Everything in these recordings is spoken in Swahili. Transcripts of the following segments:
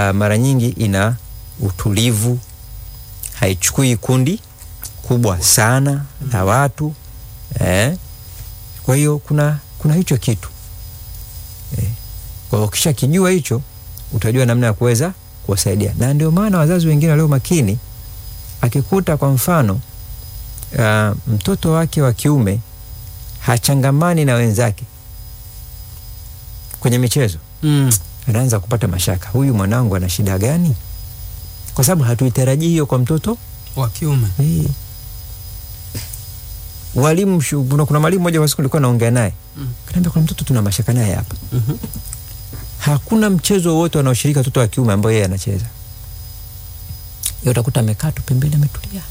mara nyingi ina utulivu, haichukui kundi kubwa sana la watu eh. Kwa hiyo kuna, kuna hicho kitu eh. Kwa hiyo ukisha kijua hicho utajua namna ya kuweza kuwasaidia, na ndio maana wazazi wengine walio makini, akikuta kwa mfano uh, mtoto wake wa kiume hachangamani na wenzake kwenye michezo Mm. anaanza kupata mashaka, huyu mwanangu ana shida gani? Kwa sababu hatuitarajii hiyo kwa mtoto Wa kiume. Eh. Walimu shu- kuna, kuna mwalimu mmoja wa siku nilikuwa naongea naye Mm. kaniambia, kuna mtoto tuna mashaka naye hapa, Mhm. hakuna mchezo wowote wanaoshiriki watoto wa kiume ambao yeye anacheza. Yeye utakuta amekaa tu pembeni ametulia.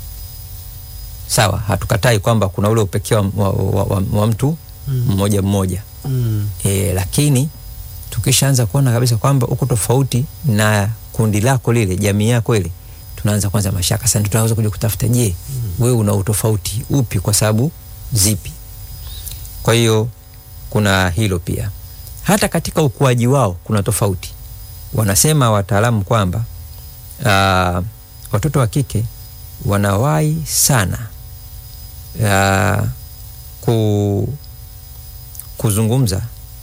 Sawa, hatukatai kwamba kuna ule upekee wa, wa, wa, wa, wa mtu Mm. mmoja mmoja Mm. e, lakini tukishaanza kuona kabisa kwamba uko tofauti na kundi lako lile, jamii yako ile, tunaanza kwanza mashaka. Sasa ndio tunaweza kuja kutafuta, je, wewe una utofauti upi? Kwa sababu zipi? Kwa hiyo kuna hilo pia. Hata katika ukuaji wao kuna tofauti. Wanasema wataalamu kwamba uh, watoto wa kike wanawahi sana uh, ku, kuzungumza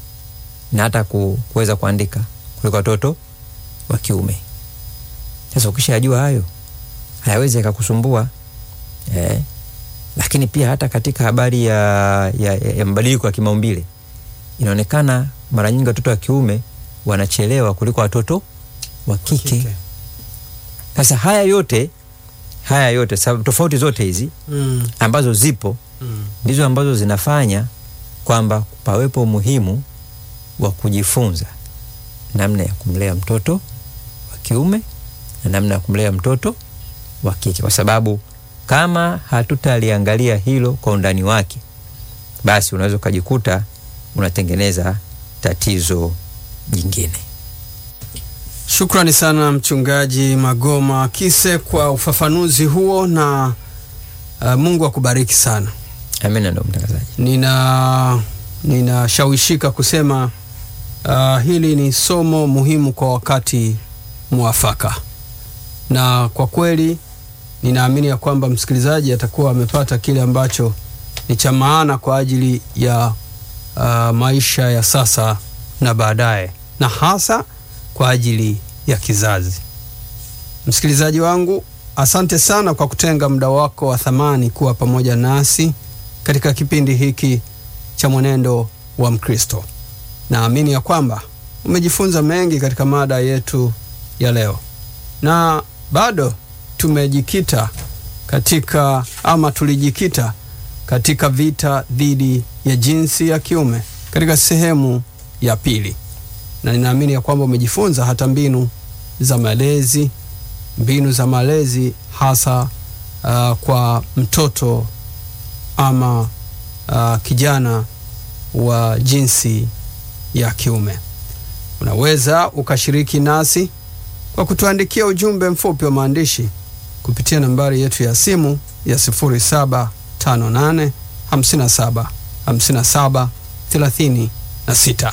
na hata ku, kuweza kuandika kuliko watoto wa kiume. Sasa ukishajua hayo hayawezi yakakusumbua eh. Lakini pia hata katika habari ya, ya, ya, ya mabadiliko ya kimaumbile inaonekana mara nyingi watoto wa kiume wanachelewa kuliko watoto wa kike. Kike. Sasa haya yote haya yote sababu tofauti zote hizi Mm. ambazo zipo Mm. ndizo ambazo zinafanya kwamba pawepo umuhimu wa kujifunza namna ya kumlea mtoto wa kiume na namna ya kumlea mtoto wa kike, kwa sababu kama hatutaliangalia hilo kwa undani wake, basi unaweza ukajikuta unatengeneza tatizo jingine. Shukrani sana Mchungaji Magoma Kise kwa ufafanuzi huo na uh, Mungu akubariki sana. Amina, ndo mtangazaji. Nina ninashawishika kusema uh, hili ni somo muhimu kwa wakati mwafaka, na kwa kweli ninaamini ya kwamba msikilizaji atakuwa amepata kile ambacho ni cha maana kwa ajili ya uh, maisha ya sasa na baadaye, na hasa kwa ajili ya kizazi. Msikilizaji wangu, asante sana kwa kutenga muda wako wa thamani kuwa pamoja nasi katika kipindi hiki cha Mwenendo wa Mkristo. Naamini ya kwamba umejifunza mengi katika mada yetu ya leo, na bado tumejikita katika ama tulijikita katika vita dhidi ya jinsi ya kiume katika sehemu ya pili, na ninaamini ya kwamba umejifunza hata mbinu za malezi, mbinu za malezi hasa uh, kwa mtoto ama uh, kijana wa jinsi ya kiume. Unaweza ukashiriki nasi kwa kutuandikia ujumbe mfupi wa maandishi kupitia nambari yetu ya simu ya 0758 57 57 36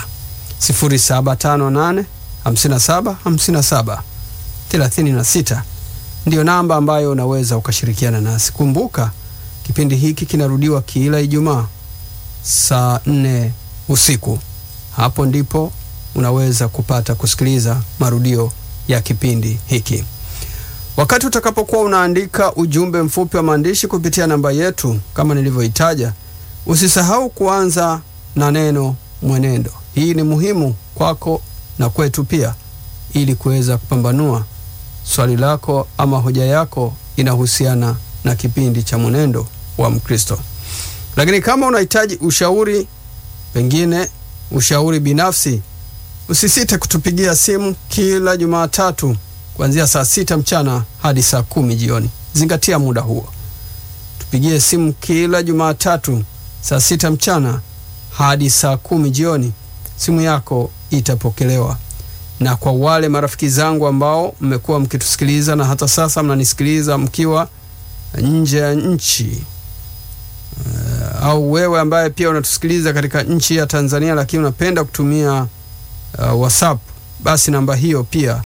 0758 57 57 36 ndiyo namba ambayo unaweza ukashirikiana nasi. Kumbuka kipindi hiki kinarudiwa kila Ijumaa saa nne usiku. Hapo ndipo unaweza kupata kusikiliza marudio ya kipindi hiki. Wakati utakapokuwa unaandika ujumbe mfupi wa maandishi kupitia namba yetu kama nilivyoitaja, usisahau kuanza na neno mwenendo. Hii ni muhimu kwako na kwetu pia, ili kuweza kupambanua swali lako ama hoja yako inahusiana na kipindi cha mwenendo wa Mkristo. Lakini kama unahitaji ushauri, pengine ushauri binafsi, usisite kutupigia simu kila Jumatatu kuanzia saa sita mchana hadi saa kumi jioni. Zingatia muda huo, tupigie simu kila Jumatatu saa sita mchana hadi saa kumi jioni. Simu yako itapokelewa. Na kwa wale marafiki zangu ambao mmekuwa mkitusikiliza na hata sasa mnanisikiliza mkiwa nje ya nchi uh, au wewe ambaye pia unatusikiliza katika nchi ya Tanzania lakini unapenda kutumia uh, WhatsApp, basi namba hiyo pia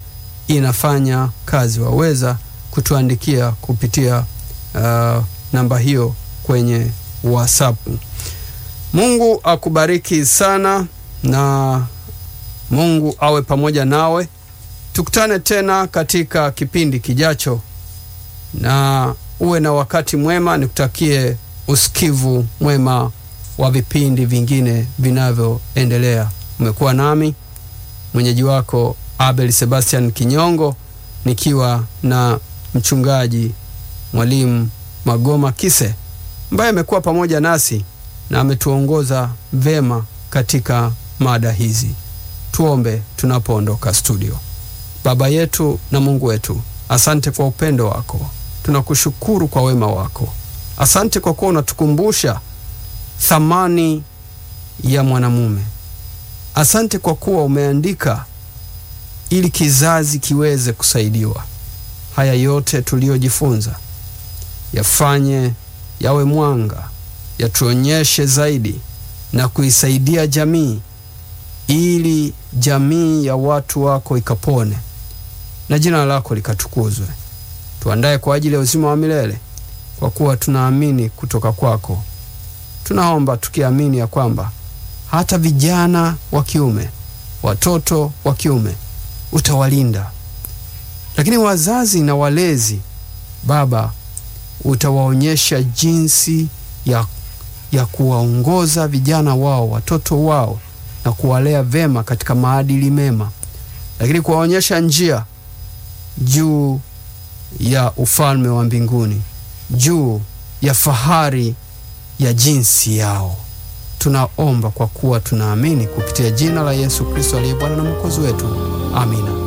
inafanya kazi. Waweza kutuandikia kupitia uh, namba hiyo kwenye WhatsApp. Mungu akubariki sana na Mungu awe pamoja nawe. Tukutane tena katika kipindi kijacho, na uwe na wakati mwema. Nikutakie usikivu mwema wa vipindi vingine vinavyoendelea. Umekuwa nami mwenyeji wako Abel Sebastian Kinyongo, nikiwa na mchungaji mwalimu Magoma Kise ambaye amekuwa pamoja nasi na ametuongoza vema katika mada hizi. Tuombe tunapoondoka studio. Baba yetu na Mungu wetu, asante kwa upendo wako, tunakushukuru kwa wema wako. Asante kwa kuwa unatukumbusha thamani ya mwanamume. Asante kwa kuwa umeandika ili kizazi kiweze kusaidiwa. Haya yote tuliyojifunza yafanye yawe mwanga, yatuonyeshe zaidi na kuisaidia jamii, ili jamii ya watu wako ikapone na jina lako likatukuzwe. Tuandaye kwa ajili ya uzima wa milele, kwa kuwa tunaamini kutoka kwako. Tunaomba tukiamini ya kwamba hata vijana wa kiume, watoto wa kiume utawalinda, lakini wazazi na walezi, Baba, utawaonyesha jinsi ya, ya kuwaongoza vijana wao, watoto wao na kuwalea vema katika maadili mema, lakini kuwaonyesha njia juu ya ufalme wa mbinguni, juu ya fahari ya jinsi yao. Tunaomba kwa kuwa tunaamini kupitia jina la Yesu Kristo aliye Bwana na Mwokozi wetu. Amina.